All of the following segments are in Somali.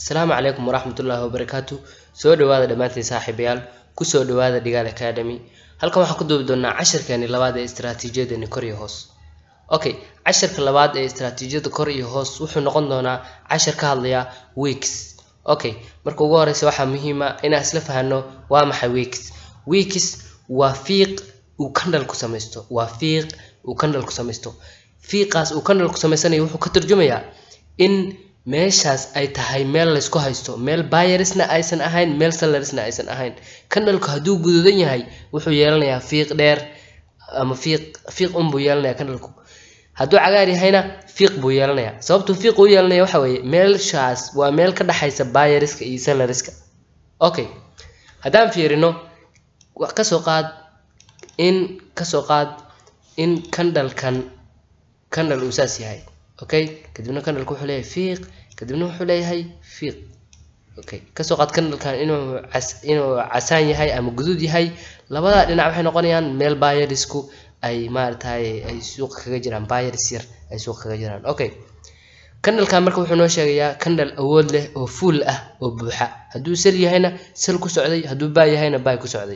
asalaamu calaykum waraxmatullaahi wabarakaatu soo dhawaada dhammaantiin saaxiibayaal kusoo dhawaada dhigaal academy halkan waxaan ku duubi doonaa casharkeeni labaad ee istaraatiijiyadani kor iyo hoos okay casharka labaad ee istaraatiijiyada kor iyo hoos wuxuu noqon doonaa cashar ka hadlaya weeks okay marka ugu horeysa waxaa muhiima inaan isla fahano waa maxay weeks weeks waa fiiq uu kandhal ku samaysto waa fiiq uu kandhal ku samaysto fiiqaas uu kandhal ku samaysanayo wuxuu ka turjumayaa in meeshaas ay tahay meel laysku haysto meel bayarisna aysan ahayn meel salarisna aysan ahayn kandhalku hadduu guduudan yahay wuxuu yeelanayaa fiiq dheer ama fiiq fiiq un buu yeelanayaa kandhalku hadduu cagaar yahayna fiiq buu yeelanayaa sababtuu fiiq u yeelanaya waxa weeye meelshaas waa meel ka dhexaysa bayariska iyo salariska okay haddaan fiirino kasoo qaad in kasoo qaad in kandhalkan kandhal uu saas yahay okay kadibna kandhalku wuxuu leeyahay fiiq kadibna wuxuu leeyahay fiiq okay kasoo qaad kandhalkan inuu cas inuu casaan yahay ama guduud yahay labada dhinac waxay noqonayaan meel bayarisku ay maaragtay ay suuqa kaga jiraan bayaris yar ay suuqa kaga jiraan okay kandhalkan marka wuxuu noo sheegayaa kandhal awood leh oo fuul ah oo buuxa hadduu sal yahayna sal ku socday hadduu baa yahayna baay ku socday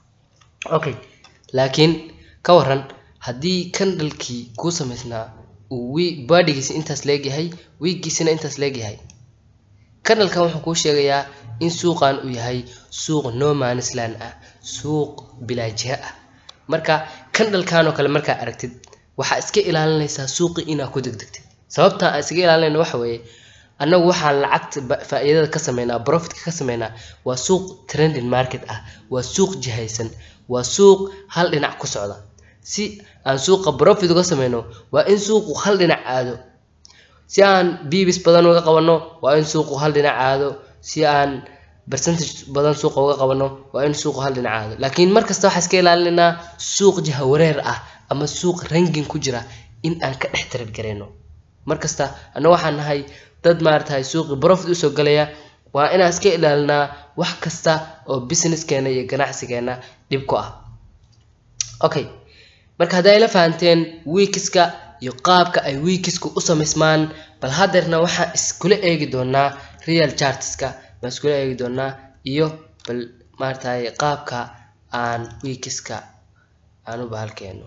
okay laakiin ka waran haddii kandhalkii kuu samaysnaa uu baadhigiisa intaas leegyahay wiiggiisana intaas leegyahay kandhalkan wuxuu kuu sheegayaa in suuqan uu yahay suuq nomanisland ah suuq bilaajiha ah marka kandhalkan oo kale markaa aragtid waxaa iska ilaalinaysaa suuqi inaa ku degdegtid sababta aan iskaga ilaalinayna waxa weeye annagu waxaan lacagta faa-iidada ka sameynaa profitka ka sameynaa waa suuq trending market ah waa suuq jihaysan waa suuq hal dhinac ku socda si aan suuqa profit uga sameyno waa in suuqu hal dhinac aado si aan bibis badan uga qabanno waa in suuqu hal dhinac aado si aan percentage badan suuqa uga qabanno waa in suuqu hal dhinac aado laakiin markasta waxaa iska ilaalinaynaa suuq jiha wareer ah ama suuq rangin ku jira in aan ka dhex taradgareyno markasta anna waxaan nahay dad maaratahay suuqii profit usoo galaya waa inaan iska ilaalinaa wax kasta oo businesskeena iyo ganacsigeena dhib ku ah okay marka hadday la fahanteen wiikiska iyo qaabka ay wiikiska u samaysmaan bal hadeerna waxaan iskula eegi doonaa real chartiska baan iskula eegi doonaa iyo bal maaratahay qaabka aan wiikiska aan u bahalkeeno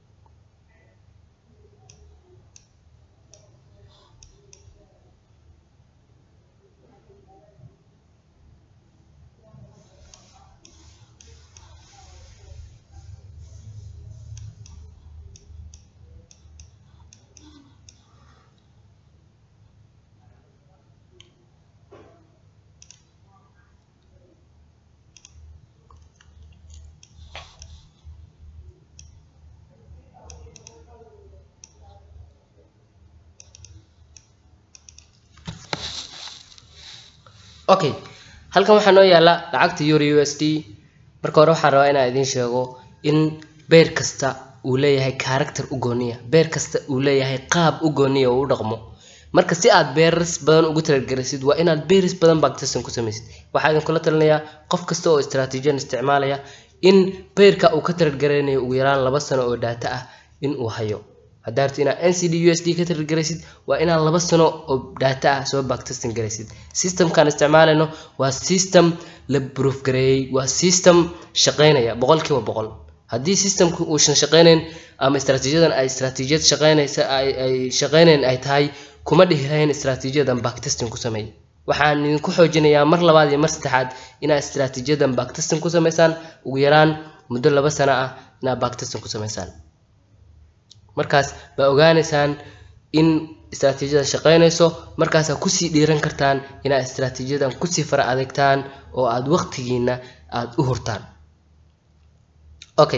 okay halkan waxaa noo yaala lacagta euro u s d marka hore waxaan rabaa inaan idiin sheego in beer kasta uu leeyahay character u gooniya beer kasta uu leeyahay qaab u gooniya oo u dhaqmo marka si aad beeris badan ugu talagaraysid waa inaad beeris badan bactisan ku samaysid waxaa idinkula talinayaa qof kasta oo istraatiijiyan isticmaalaya in beerka uu ka talagaraynayo ugu yaraan laba sano oo daata ah in uu hayo haddaa rabti inaad ncd u s d ka talagaraysid waa inaad laba sano oo daata ah soo bactistan garaysid systemkaan isticmaalayno waa system la proof gareeyey waa system shaqeynaya boqolkiiba boqol haddii systemku uusan shaqeyneyn ama istraatiijiyadan ay istraatiijiyad shaqeynaysa ay shaqeyneyn ay tahay kuma dhihi lahayn istraatiijiyadan bactistan ku sameey waxaan idinku xoojinayaa mar labaad iyo mar saddexaad inaad istraatiijiyadan bactistan ku sameysaan ugu yaraan muddo laba sano ah inaad bactistan ku sameysaan markaas baa ogaaneysaan in istraatiijiyada shaqeynayso markaasaa kusii dhiiran kartaan inaad istraatiijiyadan kusii fara adeegtaan oo aada waqtigiina aada u hurtaan okay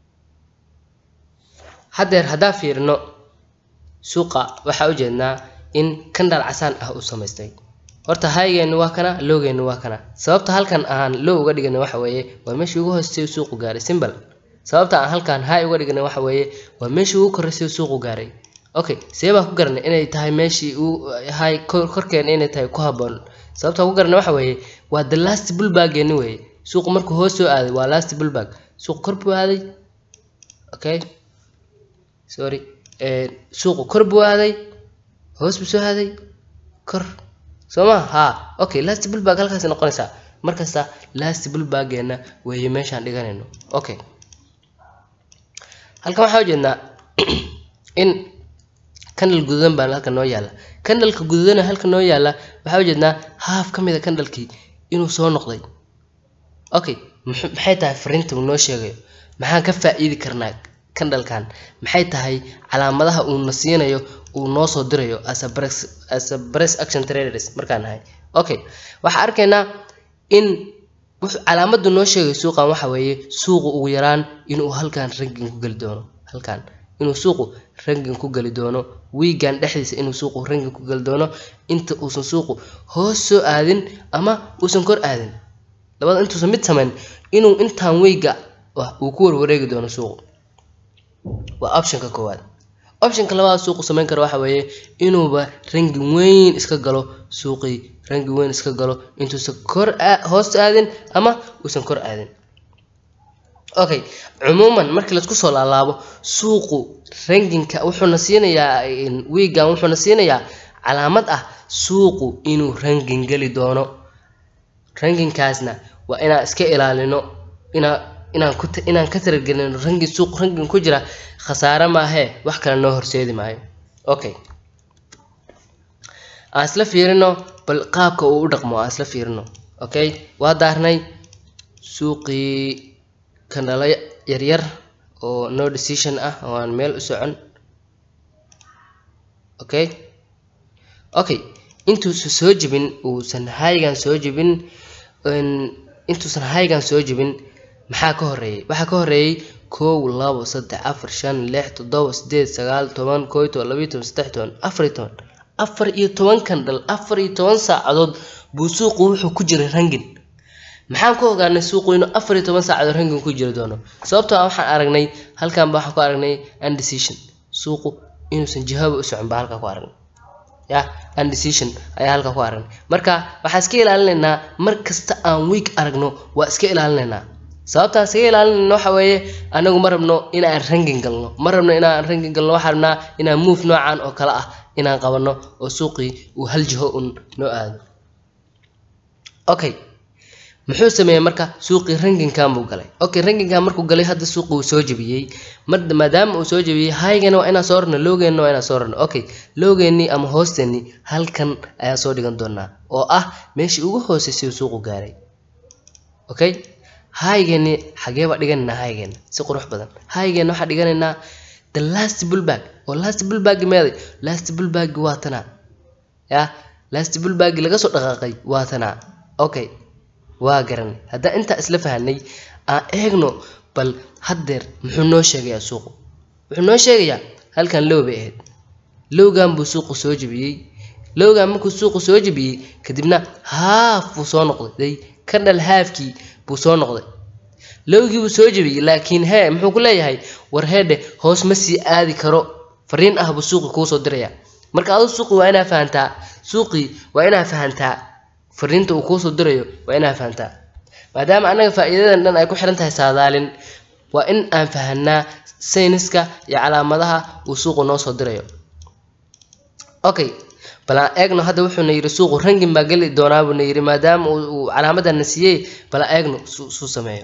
haddeer haddaa fiirino suuqa waxaa ujeednaa in kandhal casaan ah uu samaystay horta haygeenna waa kana loogeenna waa kana sababta halkan aan low uga dhigana waxa weeye waa meeshii ugu hoostay suuqu gaaray simbal sababta aan halkan high uga dhigana waxa weeye waa meeshii ugu korreysay suuqu gaaray okay see baa ku garanay inay tahay meeshii uu high korkeena inay tahay ku habboon sababta ku garanay waxa weeye waa the last bullbaggeeni weeye suuqu markuu hoos soo aaday waa last bullbag suuq kor buu aaday okay sorry suuqu kor buu aaday hoos buu soo aaday kor soo ma ha okay last bullback halkaas noqonaysaa markasta last bullbackeena weeye meeshaan dhiganayno okay halkan waxaa ujeednaa in candle guduudan baa halkan noo yaala candleka guduudana halkan noo yaala waxaa ujeednaa haaf ka mid a candlekii inuu soo noqday okay maxay tahay fariinta uu noo sheegayo maxaan ka faa-iidi karnaa candlekan maxay tahay calaamadaha uu na siinayo uu noo soo dirayo as a brex as a brex action traders markaan nahay okay waxaa arkaynaa in wuxuu calaamadu noo sheegayo suuqan waxa weeye suuqu ugu yaraan inuu halkan rangin ku geli doono halkan inuu suuqu rangin ku geli doono wiigan dhexdiisa inuu suuqu rangin ku geli doono inta uusan suuqu hoos soo aadin ama uusan kor aadin labada intuusan mid samayn inuu intaan weyga uu ku warwareegi doono suuqu waa optionka koowaad optionka labaad suuqu samayn karo waxa weeye inuuba rangi weyn iska galo suuqii rangi weyn iska galo intuusan kor hoos aadin ama uusan kor aadin okay cumuuman markii laisku soo laalaabo suuqu ranginka wuxuuna siinayaa wiigan wuxuuna siinayaa calaamad ah suuqu inuu rangin geli doono ranginkaasna waa inaan iska ilaalino inaa inaan ku inaan ka taragelino rangi suuq rangin ku jira khasaare maahee wax kale noo horseedi maayo okay aan isla fiirino bal qaabka uu u dhaqmo aan isla fiirino okay waa daarnay suuqii kandhalo yaryar oo no decision ah oo aan meel u socon okay okay intuusan soo jebin uusan haygan soo jebin intuusan haygan soo jebin maxaa ka horeeyay waxaa ka horeeyay kow labo saddex afar shan lix toddoba sideed sagaal toban koo iyo toban labayo toban saddex toban afar iyo toban afar iyo toban kandhal afar iyo toban saacadood buu suuqu wuxuu ku jiray rangin maxaan ku ogaanay suuqu inuu afar iyo toban saacadood rangin ku jiri doono sababtoo ah waxaan aragnay halkan ba waxaan ku aragnay undecision suuqu inuusan jihaba u socon baa halkaa ku aragnay ya undecision ayaa halkaa ku aragnay marka waxaan iska ilaalinaynaa mar kasta aan week aragno waa iska ilaalinaynaa sababtaan iskaga ilaalinayno waxa weeye anagu ma rabno inaan rangin galno ma rabno inaan rangin galno waxaan rabnaa inaan move noocan oo kale ah inaan qabano oo suuqii uu hal jiho un noo aado okay muxuu sameeyey marka suuqii ranginkan buu galay okay ranginkan markuu galay hadda suuqi uu soo jebiyey maadaama uu soo jebiyey haygana waa inaan soo rarno lowgeenna waa inaan soo rarno okay lowgeennii ama hoosteennii halkan ayaan soo dhigan doonaa oo ah meeshii ugu hooseysay suuqu gaaray okay haygeeni xagee baa dhiganaynaa haygeena si qurux badan haygeena waxaa dhiganaynaa the last bullbag oo last bullbag meeday last bullbag waa tanaa ya last bullbag laga soo dhaqaaqay waa tanaa okay waa garanay haddaan intaa isla fahanay aan eegno bal haddeer muxuu noo sheegayaa suuqu wuxuu noo sheegayaa halkan low bay ahayd lowgan buu suuqu soo jebiyey lowgan markuu suuqu soo jebiyey kadibna haaf buu soo noqday kandhal haafkii buu soo noqday lowgii buu soo jebiyey laakiin hee muxuu ku leeyahay war heedhe hoos ma sii aadi karo fariin ah buu suuqi kuu soo diraya marka aduu suuqi waa inaa fahantaa suuqii waa inaa fahantaa fariinta uu kuusoo dirayo waa inaa fahantaa maadaama annaga faa'iidadan dhan ay ku xiran tahay saadaalin waa in aan fahanaa sayniska iyo calaamadaha uu suuqu noo soo dirayo okay bal aan eegno hadda wuxuuna yidhi suuqu rangin baa geli doonaa buuna yidhi maadaama uu calaamadana siiyey bal aan eegno suu sameeyo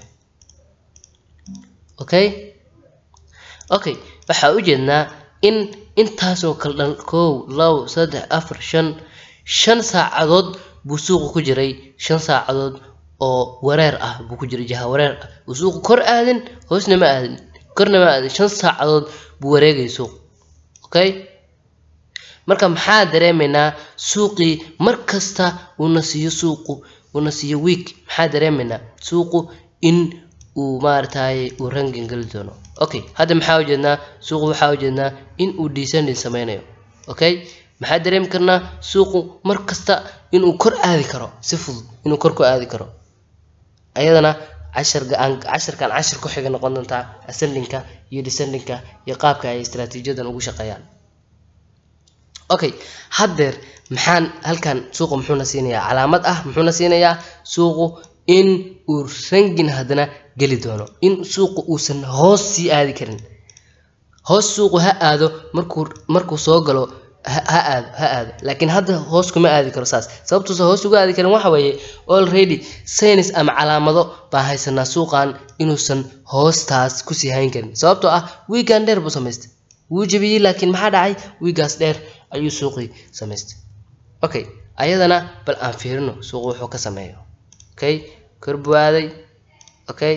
okay okay waxaa u jeednaa in intaasoo kale dhan kow labo saddex afar shan shan saacadood buu suuqu ku jiray shan saacadood oo wareer ah buu ku jiray jaha wareer ah uu suuqu kor aadin hoosna ma aadin korna ma aadin shan saacadood buu wareegay suuqu okay marka maxaa dareemaynaa suuqii mar kasta uuna siiyo suuqu uuna siiyo week maxaa dareemaynaa suuqu in uu maaragtay uu rangin geli doono okay hadda maxaa ujeednaa suuqu waxaa ujeednaa in uu descending sameynayo okay maxaa dareemi karnaa suuqu mar kasta inuu kor aadi karo si fudud inuu kor ku aadi karo ayadana cashargaan casharkan cashar ku xiga noqon doontaa ascendingka iyo descendingka iyo qaabka ay istaraatiijiyadan ugu shaqeeyaan okay haddeer maxaan halkan suuqu muxuuna siinayaa calaamad ah muxuuna siinayaa suuqu in uu rangin haddana geli doono in suuqu uusan hoos sii aadi karin hoos suuqu ha aado markuu markuu soo galo ha ha aado ha aado laakiin hadda hoos kuma aadi karo saas sababtuusa hoos uga aadi karin waxa weeye already saynis ama calaamado baa haysanaa suuqan inuusan hoostaas kusii hayn karin sababtoo ah wiigan dheer buu samaystay wuu jebiyey laakiin maxaa dhacay wiigaas dheer ayuu suuqii samaystay okay ayadana bal aan fiirino suuqu wuxuu ka sameeyo okay kor buu aaday okay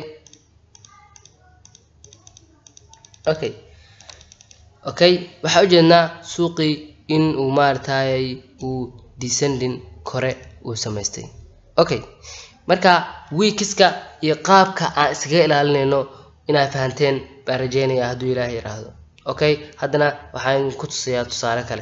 okay okay waxaa ujeednaa suuqii in uu maaragtay uu descending kore uu samaystay okay marka wiikiska iyo qaabka aan iskaga ilaalinayno inaad fahanteen baan rajeynaya hadduu ilaahay yiraahdo okay haddana waxaan ku tusayaa tusaale kale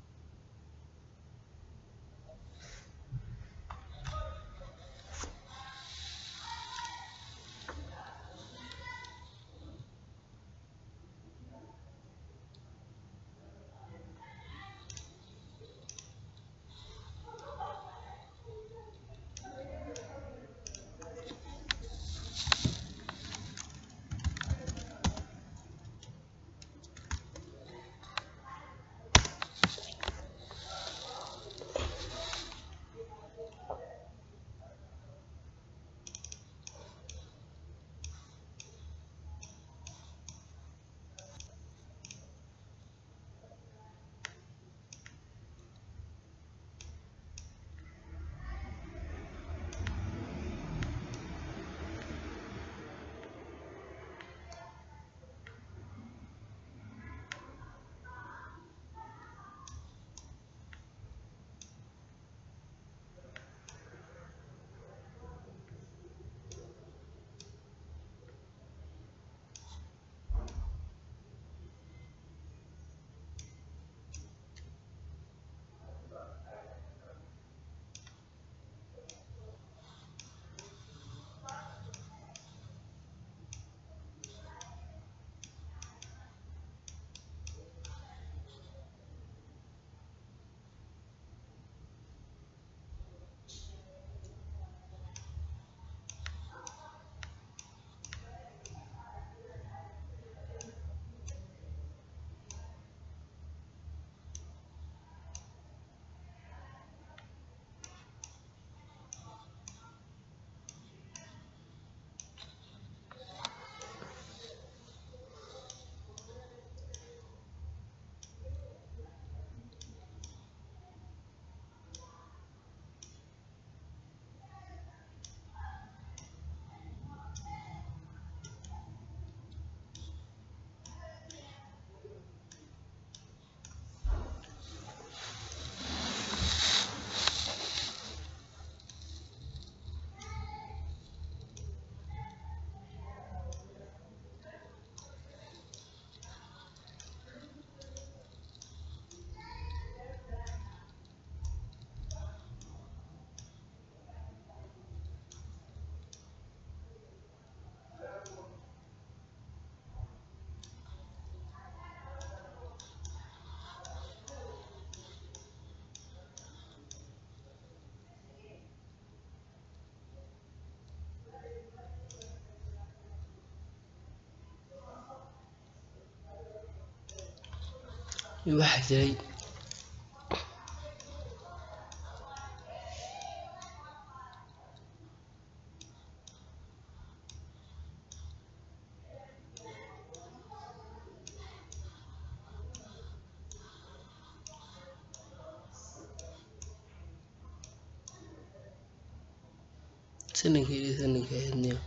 waxaa jiray sanankii sananka ahaydniyo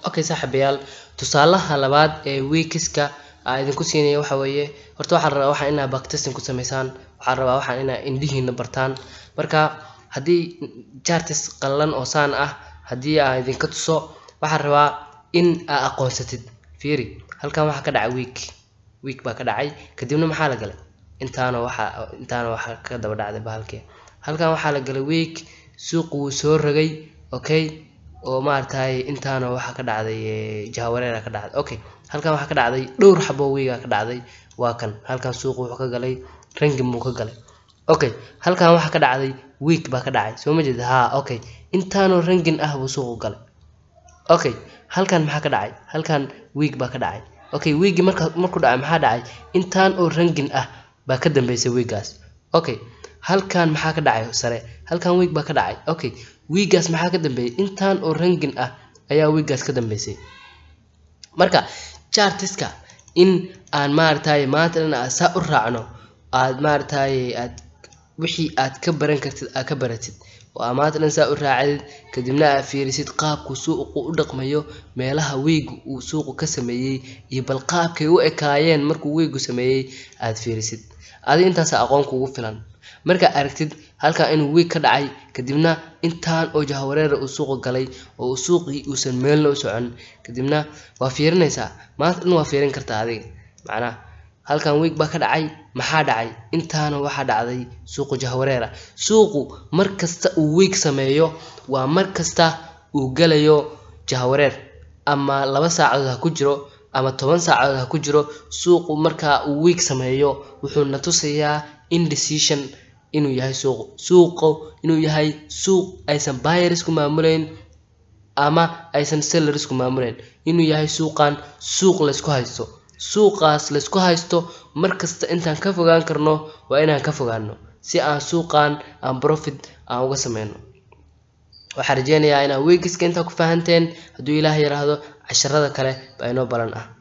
okay saaxiibayaal tusaalaha labaad ee weekiska aa idinku siinaya waxa weeye horta waxaan rabaa waxaan inaa backtesting ku sameysaan waxaan rabaa waxaan inaa indhihiina bartaan marka haddii chartis qallan oo saan ah haddii aan idinka tuso waxaan rabaa in aa aqoonsatid fiiri halkan waxaa ka dhacay week week baa ka dhacay kadibna maxaa la galay intaana waxa intaana waxaa ka daba dhacday bahalkii halkan waxaa la galay week suuqu wuu soo rogay okay oo maaragtay intaana waxaa ka dhacday jahawareera ka dhacday okay halkan waxaa ka dhacday dhowr xabo wiiga ka dhacday waa kan halkan suuqu wuxuu ka galay rangin buu ka galay okay halkan waxaa ka dhacday week baa ka dhacay soo ma jeeda ha okay intaanoo rangin ah buu suuqu galay okay halkan maxaa ka dhacay halkan week baa ka dhacay okay wiigi marka markuu dhacay maxaa dhacay intaan oo rangin ah baa ka dambeysay wiigaas okay halkan maxaa ka dhacay sare halkan week baa ka dhacay okay wiigaas maxaa ka dambeeyay intaan oo rangin ah ayaa wiigaas ka dambeysay marka chartiska in aan maaragtay maanta dhan aad saa u raacno aad maaragtay aad wixii aad ka baran kartid aad ka baratid oo aad maanta dhan saa u raacdid kadibna aad fiirisid qaabku suuqu u dhaqmayo meelaha weygu uu suuqu ka sameeyey iyo bal qaabkay u ekaayeen markuu weygu sameeyey aad fiirisid adi intaasa aqoon kugu filan markaa aragtid halkan inuu wiig ka dhacay kadibna intaan oo jahawareera uu suuqa galay oo uu suuqii uusan meelna u socon kadibna waa fiirinaysaa maanta dhan waa fiirin kartaa adiga macnaha halkan wiig baa ka dhacay maxaa dhacay intaana waxaa dhacday suuqu jahawareera suuqu mar kasta uu wiig sameeyo waa mar kasta uu galayo jahawareer ama laba saacadood ha ku jiro ama toban saacadood ha ku jiro suuqu markaa uu wiig sameeyo wuxuu na tusayaa indecision inuu yahay suuqu suuqu inuu yahay suuq aysan buyers ku maamuleyn ama aysan sellers ku maamuleyn inuu yahay suuqan suuq laysku haysto suuqaas laysku haysto mar kasta intaan ka fogaan karno waa inaan ka fogaano si aan suuqan aan profit aan uga sameyno waxaan rajeynayaa inaad weegiska intaa ku fahanteen hadduu ilaah yiraahdo casharada kale baa inoo balan ah